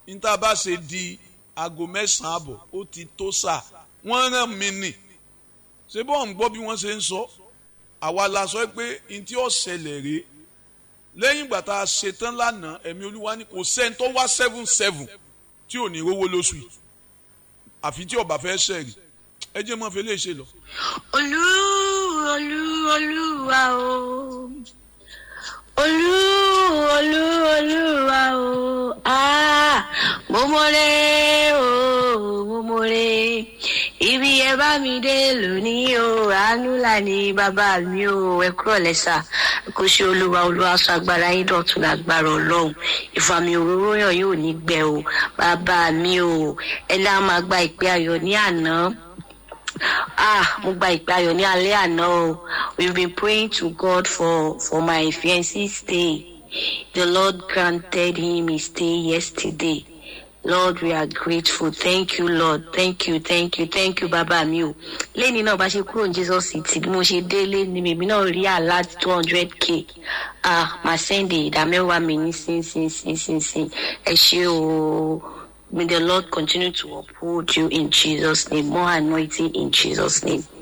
níta bá ṣe di aago mẹ́sàn-án àbọ̀ ó ti tó sà wọ́n rán mi nì ṣé bọ́ọ̀ ń gbọ́ bí wọ́n ṣe ń sọ àwa la sọ pé n tí ó ṣẹlẹ̀ rèé lẹ́yìn ìgbà tá a ṣe tán lánàá ẹ̀mí olúwa ní kò sẹ́ni tó wá seven seven tí ò ní rówó lóṣù yìí àfi tí ọba fẹ́ ṣẹ̀rì ẹ jẹ́ mọ́ fi lè ṣe lọ. olú olú olúwa o olú olú olúwa o ah mo mọ̀rẹ́ o mo mọ̀rẹ́ ibi ẹ bá mi dé lónìí o àánú là ní bàbá mi o ẹ kúrò lẹ́sà kò ṣe olúwa olúwa sọ agbára yín dọ̀tun lágbára ọlọ́run ìfàmì òróró yàn yóò ní gbẹ o bàbá mi o ẹ náà máa gba ìpè ayọ̀ ní àná ah mo gba ìpè ayọ̀ ní alẹ́ àná o we been praying to God for for my fiancé stay the Lord granted him his stay yesterday Lord we are grateful thank you Lord thank you thank you thank you bàbá mi o lẹ́ni náà bá ṣe kúrò ní Jesus city bí mo ṣe délé ni mèmí náà rí àlá two hundred k ah màá sẹ́ndì ìdá mẹ́wàá mi ní sínsínsínsínsín ẹ ṣé o. May the Lord continue to uphold you in Jesus' name. More anointing in Jesus' name.